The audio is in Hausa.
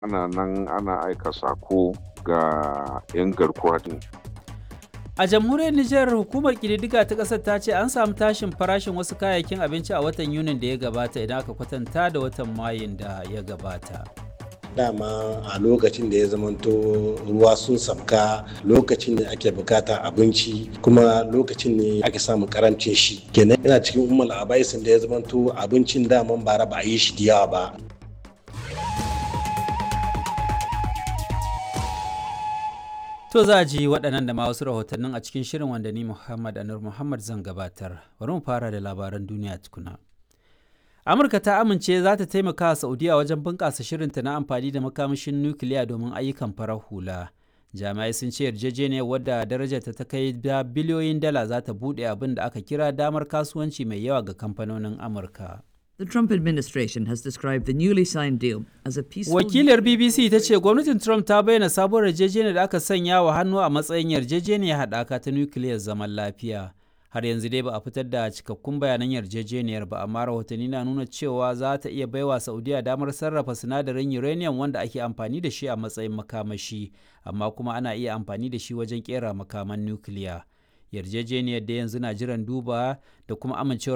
ana nan ana aika sako ga 'yan garkuwa din A jamhuriyar Nijar hukumar ƙididdiga ta ƙasar ta ce an samu tashin farashin wasu kayayyakin abinci a watan Yunin da ya gabata idan aka kwatanta da watan Mayun da ya gabata. dama a lokacin da ya zamanto ruwa sun sabka lokacin da ake bukata abinci kuma lokacin ne ake samun karancin shi kenan yana cikin umar abaisin da ya zamanto abincin daman bara ba a yi shi da yawa ba To za a ji waɗannan da ma wasu rahotannin a cikin shirin wanda ni Muhammad Anur Muhammad zan gabatar. Bari mu fara da labaran duniya tukuna. Amurka ta amince za ta taimaka wa Saudiya wajen bunƙasa shirinta na amfani da makamashin nukiliya domin ayyukan farar hula. Jami'ai sun ce yarjejeniyar wadda darajarta ta kai da biliyoyin dala za ta buɗe abin da aka kira damar kasuwanci mai yawa ga kamfanonin Amurka. The Trump administration has described the newly signed deal as a peaceful. Wakilar BBC ta ce gwamnatin Trump ta bayyana sabuwar yarjejeniyar da aka sanya wa hannu a matsayin yarjejeniyar haɗaka ta nukiliyar zaman lafiya. Har yanzu dai ba a fitar da cikakkun bayanan yarjejeniyar ba, amma rahotanni na nuna cewa za ta iya baiwa Saudiya damar sarrafa sinadarin uranium wanda ake amfani da shi a matsayin makamashi, amma kuma ana iya amfani da shi wajen kera makaman nukiliya. Yarjejeniyar da yanzu na jiran duba da kuma amincewar